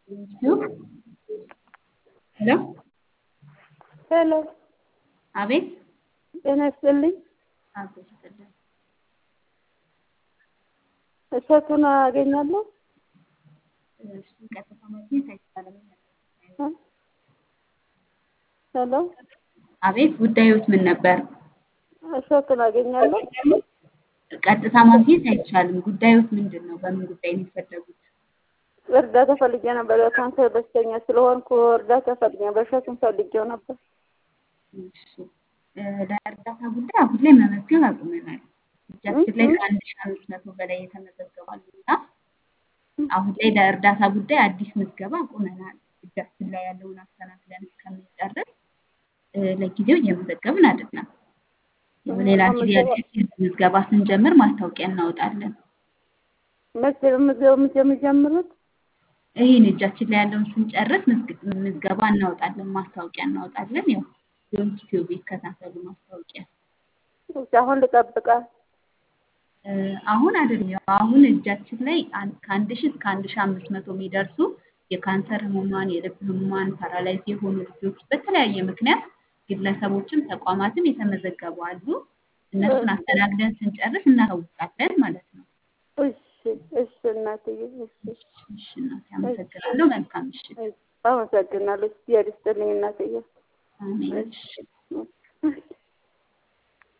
ሄሎ ሄሎ አቤት ጤና ይስጥልኝ። አቶ ይስጥልን። እሸቱን አገኛለሁ? እሱን ቀጥታ ማግኘት አይቻልም። ሄሎ አቤት ጉዳዮት ምን ነበር? እሸቱን አገኛለሁ? ቀጥታ ማግኘት አይቻልም። ጉዳዮት ምንድን ነው? በምን ጉዳይ ነው የፈለጉት? እርዳታ ፈልጌ ነበር። በካንሰር በሽተኛ ስለሆንኩ እርዳታ ፈልጌ ነበር። እሸቱን ፈልጌው ነበር። እሺ ለእርዳታ ጉዳይ አሁን ላይ መመዝገብ አቁመናል። እጃችን ላይ ከአንድ ሺህ አምስት መቶ በላይ የተመዘገባሉ እና አሁን ላይ ለእርዳታ ጉዳይ አዲስ ምዝገባ አቁመናል። እጃችን ላይ ያለውን አስተናግደን እስከምንጨርስ ለጊዜው እየመዘገብን አይደለም። ሌላ ጊዜ አዲስ ምዝገባ ስንጀምር ማስታወቂያ እናወጣለን። መቼ ምዝገባ የምጀምሩት? ይህን እጃችን ላይ ያለውን ስንጨርስ ምዝገባ እናወጣለን፣ ማስታወቂያ እናወጣለን። ያው ዩቲዩብ ይከታተሉ ማስታወቂያ። አሁን ልጠብቃል። አሁን አይደለም፣ ያው አሁን እጃችን ላይ ከአንድ ሺህ እስከ አንድ ሺህ አምስት መቶ የሚደርሱ የካንሰር ህሙማን፣ የልብ ህሙማን፣ ፓራላይዝ የሆኑ ልጆች በተለያየ ምክንያት ግለሰቦችም ተቋማትም የተመዘገቡ አሉ። እነሱን አስተናግደን ስንጨርስ እናሳውቃለን ማለት ነው። እሺ እሺ እናትዬ እሺ እሺ እናቴ አመሰግናለሁ። መልካም ምሽት። አመሰግናለሁ። እግዚአብሔር ይስጥልኝ እናትዬ። አሜን። እሺ